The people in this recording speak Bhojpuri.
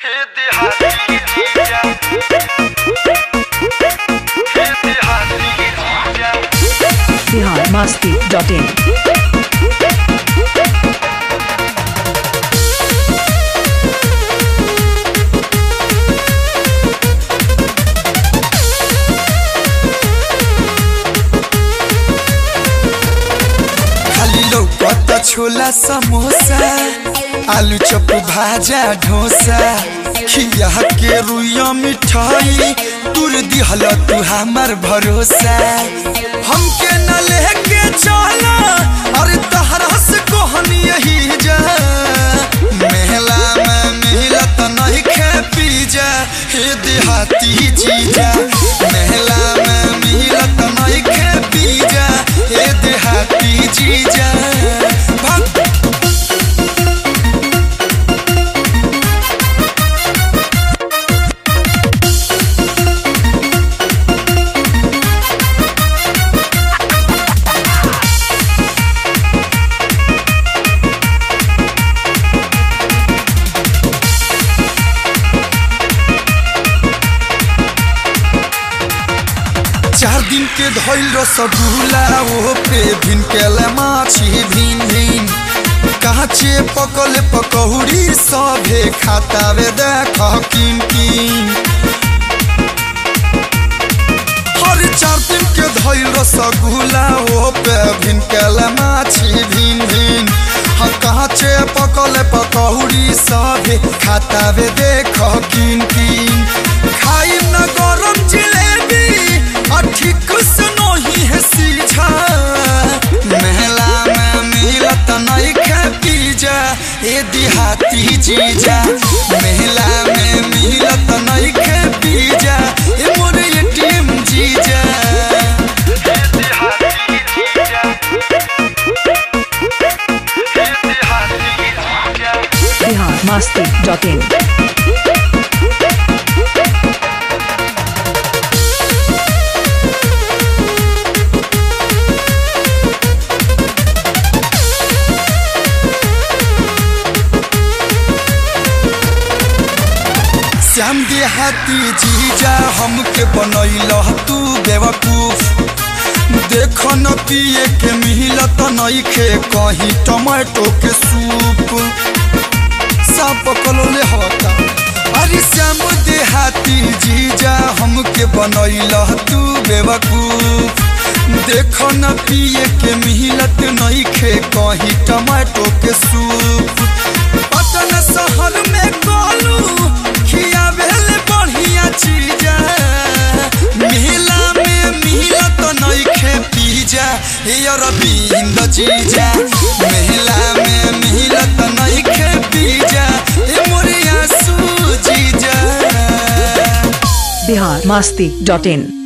बिहार मस्ती डॉट इन खाली लौकत छोला समोसा आलू चप भाजा ढोसा खिया के रुइया मिठाई तुर दिहल तू हमार भरोसा हमके न लेके चला अरे तहरा से कोहनी यही जा मेला में मिलत नहीं खे पी जा हे देहाती जीजा मेला में मिलत नहीं खे पी जा हे देहाती जीजा भक्त चार दिन के धैल रसगुल्ला ओ पे भिन केला माछी भिन भिन काचे पकल पकौड़ी सभे खातावे देख किन किन हर चार दिन के धैल रसगुल्ला ओ पे भिन केला माछी भिन भिन हाँ काचे पकल पकौड़ी सभे खातावे देख किन किन खाई न गरम जिलेबी आ ठीक से नहीं है सीझा मेला में मिलत नहीं खे पीजा ए देहाती जीजा मेला में मिलत नहीं खे पीजा ए मोर एटीएम जीजा बिहार मस्ती डॉट इन श्याम देहाती जीजा हमके बनैल तू बेवकूफ देख न पिए के मिलत नइखे कहीं टमाटो के सूप सब पकलोले होता अरे श्याम देहाती जीजा हमके बनैल तू बेवकूफ देख न पिए के मिलत नइखे कहीं टमाटो के सूप पटन शहर में गोलू खियावेले बढ़िया चीज मेला में मिलत नइखे पीजा हे अरविंद जीजा मेला में मिलत नइखे पीजा हे मोरिया सू जीजा बिहार मस्ती डॉट इन